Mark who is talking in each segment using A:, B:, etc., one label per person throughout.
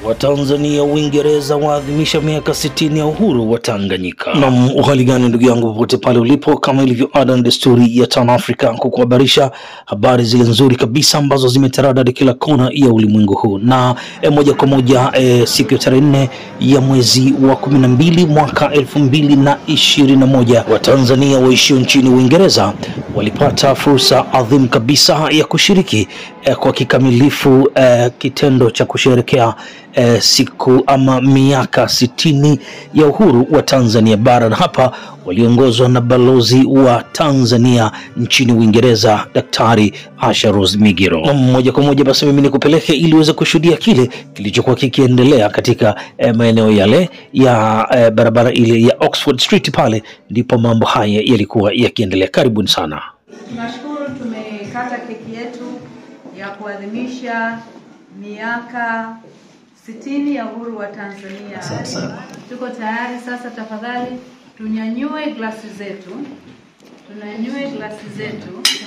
A: Watanzania Uingereza waadhimisha miaka 60 ya uhuru wa Tanganyika. Nam, uhali gani ndugu yangu, popote pale ulipo, kama ilivyo ada na desturi ya Tan Africa kukuhabarisha habari zile nzuri kabisa ambazo zimetaradadi kila kona ya ulimwengu huu, na e, moja kwa moja e, siku ya tarehe nne ya mwezi wa kumi na mbili mwaka elfu mbili na ishirini na moja Watanzania waishio nchini Uingereza walipata fursa adhimu kabisa ya kushiriki eh, kwa kikamilifu eh, kitendo cha kusherekea eh, siku ama miaka sitini ya uhuru wa Tanzania bara, na hapa waliongozwa na balozi wa Tanzania nchini Uingereza Daktari Asha Rose Migiro. Na moja kwa moja basi mimi nikupeleke ili uweze kushuhudia kile kilichokuwa kikiendelea katika eh, maeneo yale ya eh, barabara ile ya Oxford Street, pale ndipo mambo haya yalikuwa yakiendelea. Karibuni sana.
B: Tunashukuru tumekata keki yetu ya kuadhimisha miaka sitini ya uhuru wa Tanzania. Tuko tayari sasa, tafadhali tunyanyue glasi zetu, tunyanyue glasi zetu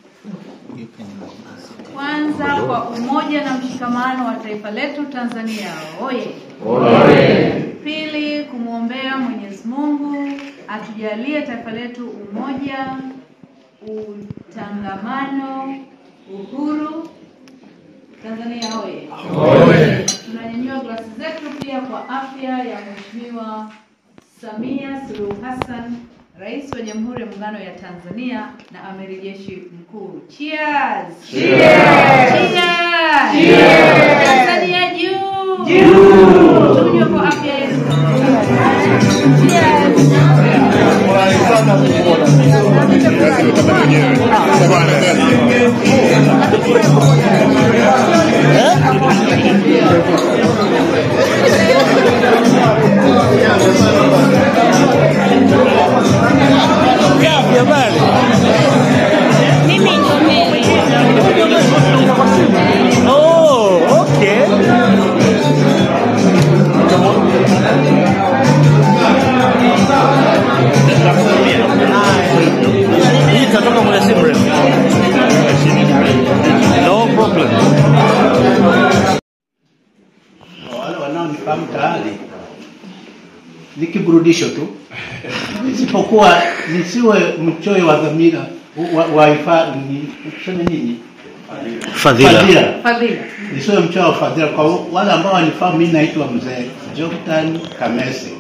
B: kwanza kwa umoja na mshikamano wa taifa letu Tanzania. Oye! Pili, kumwombea Mwenyezi Mungu atujalie taifa letu umoja, utangamano, uhuru. Tanzania oye! Tunanyanyua glasi zetu pia kwa afya ya Mheshimiwa Samia Suluhu Hassan, Rais wa Jamhuri ya Muungano ya Tanzania na Amiri Jeshi Mkuu. Cheers! Cheers! Cheers! Tanzania juu! Juu! Tunywe kwa afya yetu. Cheers!
C: Oh, okay. Hii itatoka muda si mrefu. No problem.
D: Kwa wale wanaonifahamu tayari ni kiburudisho tu, isipokuwa nisiwe mchoyo wa dhamira wa, wa ifa, ni, tuseme nini
A: Fadhila.
D: fadhila,
B: Fadhila.
D: nisiwe mchoyo wa fadhila. Kwa wale ambao wanifahamu, mimi naitwa mzee Joktan Kamese.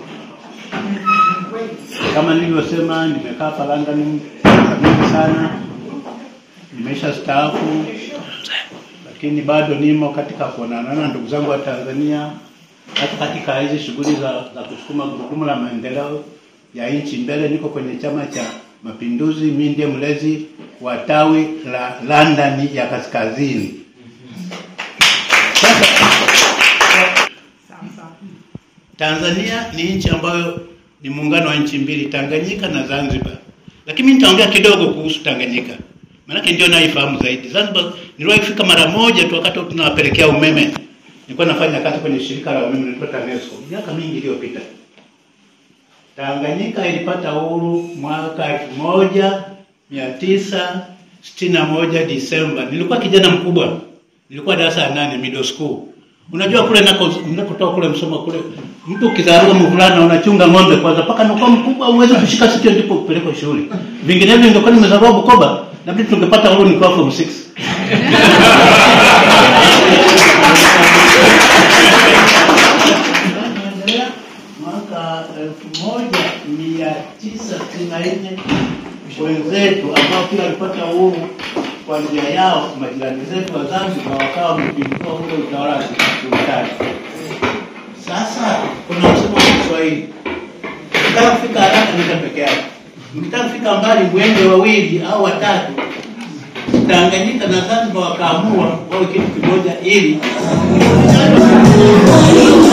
D: Kama nilivyosema, nimekaa hapa London miaka mingi sana, nimesha staafu, lakini bado nimo katika kuonana na ndugu zangu wa Tanzania, hata katika hizi shughuli za, za kusukuma gurudumu la maendeleo ya nchi mbele. Niko kwenye Chama cha Mapinduzi, mimi ndiye mlezi wa tawi la London ya Kaskazini. Sasa Tanzania ni nchi ambayo ni muungano wa nchi mbili, Tanganyika na Zanzibar. Lakini mimi nitaongea kidogo kuhusu Tanganyika, maanake ndio naifahamu zaidi. Zanzibar niliwahi kufika mara moja tu, wakati tunawapelekea umeme. Nilikuwa nafanya kazi kwenye shirika la umeme linaitwa TANESCO miaka mingi iliyopita. Tanganyika ilipata uhuru mwaka elfu moja mia tisa sitini na moja Disemba. Nilikuwa kijana mkubwa, nilikuwa darasa la nane middle school. Unajua kule nako nakotoka kule Msoma kule, mtu ukizaliwa mvulana unachunga ng'ombe kwanza mpaka nakuwa mkubwa uweze kushika sikio ndipo upelekwe shule. Vinginevyo ningekuwa nimezaliwa Bukoba, labda tungepata uhuru nikiwa form 6. Naendelea mwaka elfu moja mia tisa sitini na nne wenzetu ambao pia walipata uhuru kwa njia yao, majirani zetu wa Zanzibar wakawa wamepindua ule utawala wa kisultani. Sasa kuna msemo wa Kiswahili, ukitaka kufika haraka nenda peke yako, mkitaka kufika mbali mwende wawili au watatu. Tanganyika na Zanzibar wakaamua wawe kitu kimoja ili